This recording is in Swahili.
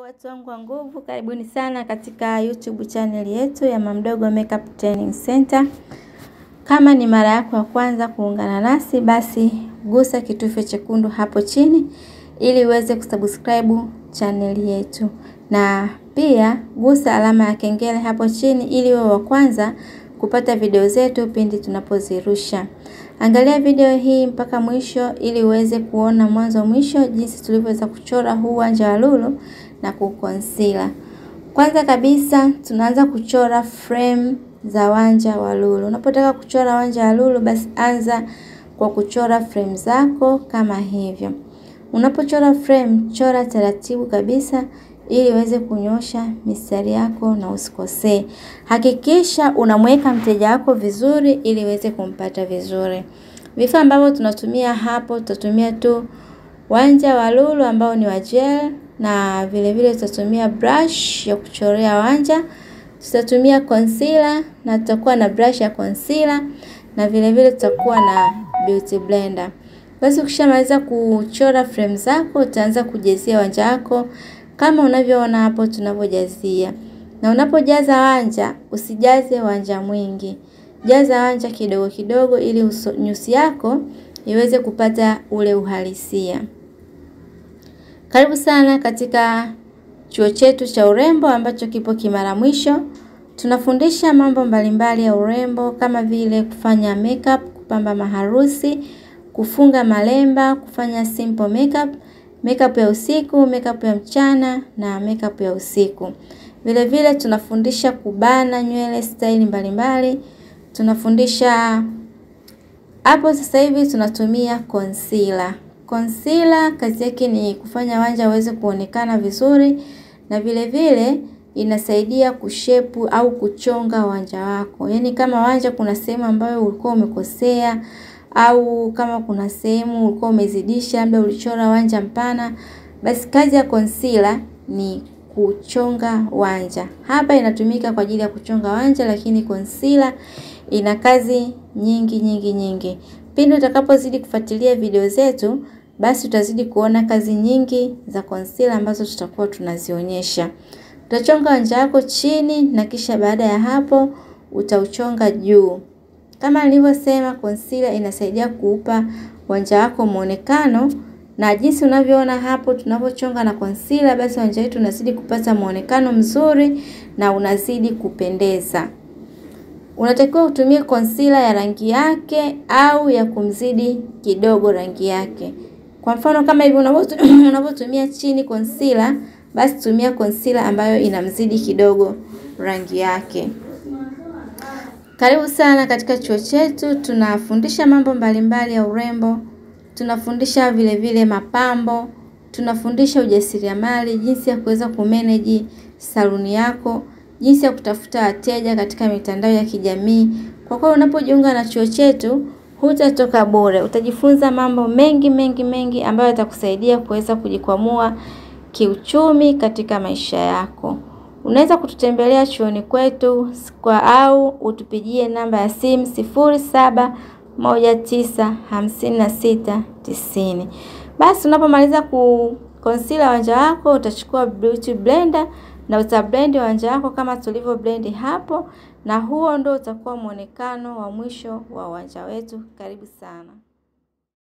watu wangu wa nguvu, karibuni sana katika YouTube channel yetu ya Mamdogo Makeup Training Center. Kama ni mara yako ya kwanza kuungana nasi, basi gusa kitufe chekundu hapo chini ili uweze kusubscribe channel yetu, na pia gusa alama ya kengele hapo chini ili uwe wa kwanza kupata video zetu pindi tunapozirusha. Angalia video hii mpaka mwisho ili uweze kuona mwanzo mwisho jinsi tulivyoweza kuchora huu wanja wa lulu na kuconcealer. Kwanza kabisa tunaanza kuchora frame za wanja wa lulu. Unapotaka kuchora wanja wa lulu basi anza kwa kuchora frame zako kama hivyo. Unapochora frame, chora taratibu kabisa ili uweze kunyosha mistari yako na usikosee. Hakikisha unamweka mteja wako vizuri ili uweze kumpata vizuri. Vifaa ambavyo tunatumia hapo, tutatumia tu wanja wa lulu ambao ni wa gel na vile vile tutatumia brush ya kuchorea wanja. Tutatumia concealer na tutakuwa na brush ya concealer na vile vile tutakuwa na beauty blender. Basi ukishamaliza kuchora frame zako, utaanza kujazia wanja wako kama unavyoona hapo tunavyojazia. Na unapojaza wanja, usijaze wanja mwingi. Jaza wanja kidogo kidogo ili nyusi yako iweze kupata ule uhalisia. Karibu sana katika chuo chetu cha urembo ambacho kipo Kimara Mwisho. Tunafundisha mambo mbalimbali ya urembo kama vile kufanya makeup, kupamba maharusi, kufunga malemba, kufanya simple makeup, makeup ya usiku, makeup ya mchana na makeup ya usiku. Vile vile tunafundisha kubana nywele staili mbalimbali. Tunafundisha hapo sasa hivi tunatumia concealer. Concealer kazi yake ni kufanya wanja uweze kuonekana vizuri na vile vile inasaidia kushepu au kuchonga wanja wako. Yaani kama wanja kuna sehemu ambayo ulikuwa umekosea au kama kuna sehemu ulikuwa umezidisha, labda ulichora wanja mpana, basi kazi ya concealer ni kuchonga wanja. Hapa inatumika kwa ajili ya kuchonga wanja, lakini concealer ina kazi nyingi nyingi nyingi. Pindi utakapozidi kufuatilia video zetu, basi utazidi kuona kazi nyingi za concealer ambazo tutakuwa tunazionyesha. Utachonga wanja wako chini na kisha baada ya hapo utauchonga juu. Kama nilivyosema, concealer inasaidia kuupa wanja wako muonekano na jinsi unavyoona hapo tunavyochonga na concealer, basi wanja wetu unazidi kupata muonekano mzuri na unazidi kupendeza. Unatakiwa utumie concealer ya rangi yake au ya kumzidi kidogo rangi yake. Kwa mfano kama hivi unavyotumia chini concealer, basi tumia concealer ambayo inamzidi kidogo rangi yake. Karibu sana katika chuo chetu, tunafundisha mambo mbalimbali ya urembo, tunafundisha vile vile mapambo, tunafundisha ujasiriamali, jinsi ya kuweza kumanage saluni yako, jinsi ya kutafuta wateja katika mitandao ya kijamii. Kwa kuwa unapojiunga na chuo chetu, hutatoka bure. Utajifunza mambo mengi mengi mengi ambayo yatakusaidia kuweza kujikwamua kiuchumi katika maisha yako. Unaweza kututembelea chuoni kwetu kwa au utupigie namba ya simu sifuri saba moja tisa hamsini na sita tisini. Basi unapomaliza ku concealer wanja wako utachukua beauty blender na utablend wanja wako kama tulivyo blend hapo, na huo ndo utakuwa muonekano wa mwisho wa wanja wetu. Karibu sana.